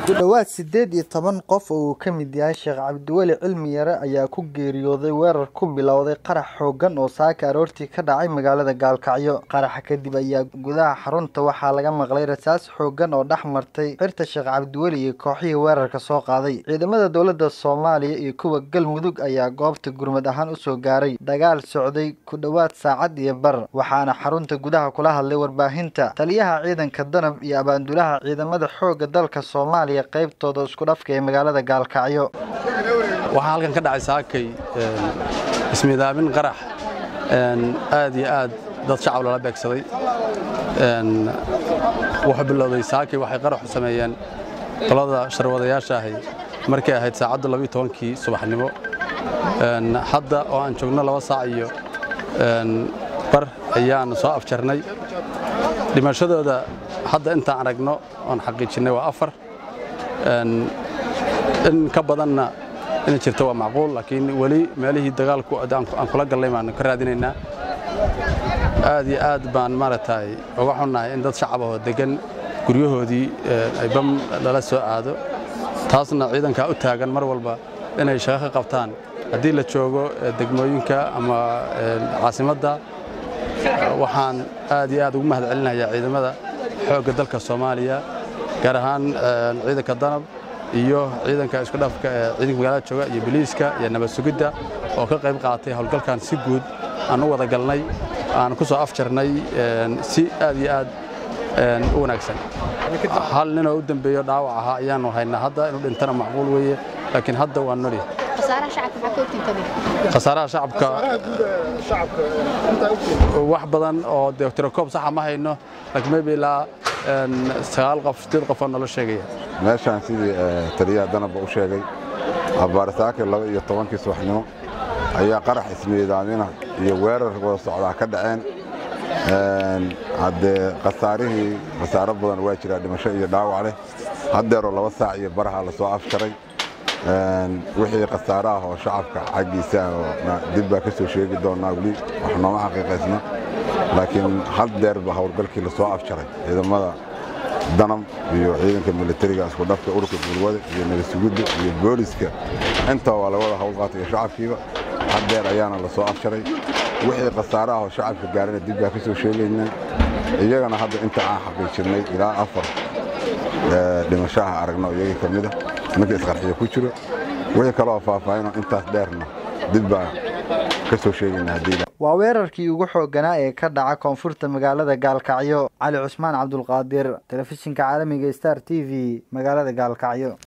ku dhowaad siddeed iyo toban qof oo uu ka mid yahay sheekh cabdiweli cilmi yare ayaa ku geeriyooday weerar ku bilowday qarax xooggan oo saaka aroortii ka dhacay magaalada gaalkacyo qaraxa kadib ayaa gudaha xarunta waxaa laga maqlay rasaas xooggan oo dhex martay xirta sheekh cabdiweli iyo kooxihii weerarka soo qaaday ciidamada dowladda soomaaliya iyo kuwa galmudug ayaa goobta gurmad ahaan usoo gaaray dagaal socday ku dhowaad saacad iyo bar waxaana xarunta gudaha kula hadlay warbaahinta taliyaha ciidanka danab iyo abaandulaha ciidamada xoogga dalka soomaaliya qaybtooda isku dhafka ee magaalada gaalkacyo waxaa halkan ka dhacay saakay ismiidaamin qarax aad iyo aad dad shacab lala beegsaday wuxuu bilowday saakay waxay qaraxu sameeyeen qolada sharwadayaasha ahi markay ahayd saacadda labiyo tobankii subaxnimo hadda oo aan joogno laba saac iyo bar ayaan soo afjarnay dhimashadooda hadda intaan aragno oon xaqiijinnay waa afar in ka badanna inay jirto waa macquul laakiin weli meelihii dagaalku aan kula gallay baanu ka raadinaynaa aad iyo aad baan maaragtay uga xunnahay in dad shacab ahoo deggan guryahoodii ay bam lala soo aado taasna ciidankaa u taagan mar walba inay shaqo ka qabtaan haddii la joogo degmooyinka ama caasimadda waxaan aad iyo aad ugu mahad celinayaa ciidamada xoogga dalka soomaaliya gaar ahaan ciidanka danab iyo ciidanka isku dhafka ee ciidanka magaalada jooga iyo biliiska iyo nabad sugidda oo ka qayb qaatay howlgalkan si guud aan u wada galnay aan ku soo afjarnay si aad iyo aad u wanaagsan hal ninoo u dambeeyo dhaawac ahaa ayaanu haynaa hadda inuu dhintana macquul weeye laakiin hadda waa noli khasaaraha shacabka wax badan oo de tirakoob saxa ma hayno laakiin maybe ilaa sagaal qof sideed qof oo nolo sheegaya meeshaan sidii taliyaha danabba u sheegay abbaarisaakir laba iyo tobankii subaxnimo ayaa qarax ismiidaamina iyo weerar wada socdaa ka dhaceen haddee khasaarihii khasaaro badan waa jiraa dhimasho iyo dhaawac leh haddeeroo laba saac iyo baraha la soo afjaray wixii khasaare ah oo shacabka xaggiisa dib baa ka soo sheegi doonnaa weli wax nooma xaqiiqaysna laakiin hal deerba howlgalkii la soo afjaray ciidamada danab iyo ciidanka militariga isku dhafka ururka gurwada iyo nabadsugidda iyo booliska intaa waa lawada howlqaatay iyo shacabkiiba hal deer ayaana la soo afjaray wixii khasaare ah oo shacabka gaarana dib baa ka soo sheegaynaa iyagana hadda inta aan xaqiijirnay ilaa afar dhimashaha aragno iyagii ka mida ninka isqarxiya ku jiro wixii kaloo faahfaahinoo intaas dheerna dib baa ka soo sheegaynaa haddii waa weerarkii ugu xoogganaa ee ka dhaca koonfurta magaalada gaalkacyo cali cusmaan cabdulqaadir telefishinka caalamiga star t v magaalada gaalkacyo